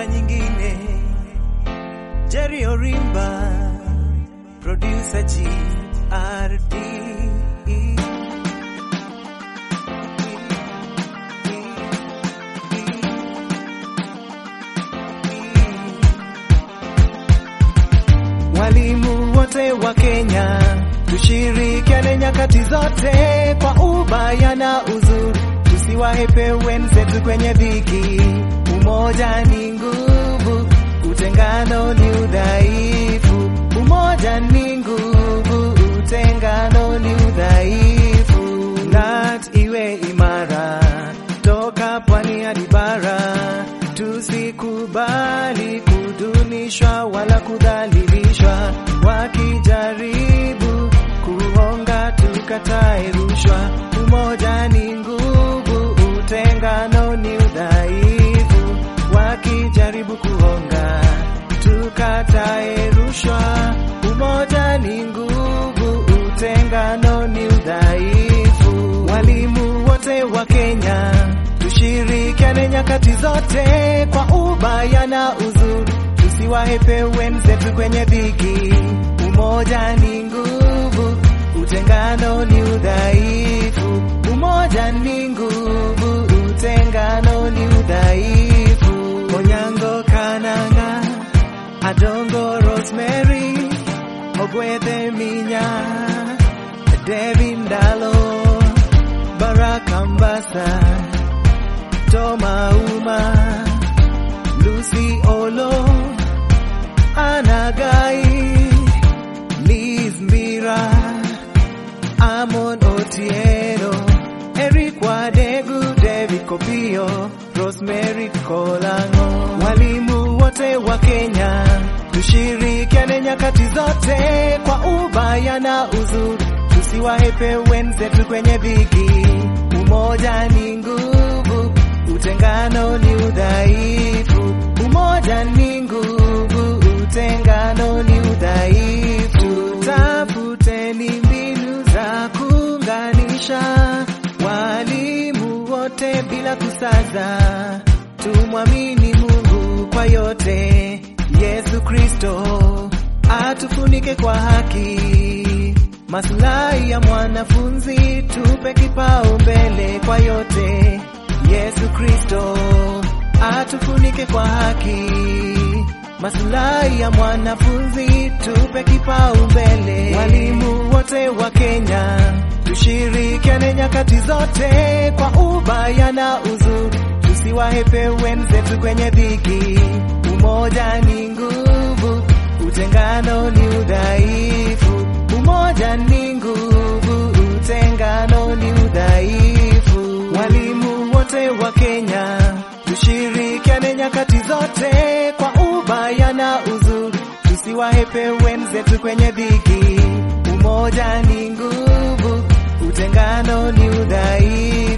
mara nyingine. Jerry Orimba, producer GRD. Walimu wote wa Kenya, tushirikiane nyakati zote kwa ubaya na uzuri, tusiwahepe wenzetu kwenye dhiki. Umoja ni nguvu, utengano ni udhaifu. Umoja ni nguvu, utengano ni udhaifu. NAT iwe imara toka pwani hadi bara, tusikubali kudunishwa wala kudhalilishwa. Wakijaribu kuhonga, tukatae rushwa. Umoja ni nguvu, utengano ni udhaifu. Wakijaribu kuhonga, tukatae rushwa. Umoja ni nguvu, utengano ni udhaifu. Walimu wote wa Kenya, tushirikiane nyakati zote kwa ubaya na uzuri, tusiwahepe wenzetu kwenye dhiki. Umoja ni nguvu, utengano ni udhaifu. Umoja ni nguvu, utengano ni udhaifu. Onyango Kananga, Adongo Rosemary, Ogwethe Minya, Devi Ndalo, Baraka Mbasa, Toma Uma, Lucy Olo, Anagai, Liz Mira, Amon Otieno, Eric Wadegu, David Kopio, Rosemary Kolango. Walimu wote wa Kenya, tushirikiane nyakati zote kwa ubaya na uzuri, tusiwahepe wenzetu kwenye dhiki. Umoja ni nguvu, utengano ni udhaifu. Umoja ni nguvu, utengano ni udhaifu. Tafuteni mbinu za kuunganisha walimu wote bila kusaza, tumwamini Mungu kwa yote. Yesu Kristo atufunike kwa haki, maslahi ya mwanafunzi tupe kipaumbele kwa yote. Yesu Kristo atufunike kwa haki, maslahi ya mwanafunzi tupe kipaumbele. Walimu wote wa Kenya, tushirikiane nyakati zote kwa ubaya na uzuri, tusiwahepe wenzetu kwenye dhiki. Umoja ni nguvu, utengano ni udhaifu. Umoja ni nguvu, utengano ni udhaifu. Walimu wote wa Kenya, tushirikiane nyakati zote kwa ubaya na uzuri, tusiwahepe wenzetu kwenye dhiki. Umoja ni nguvu, utengano ni udhaifu.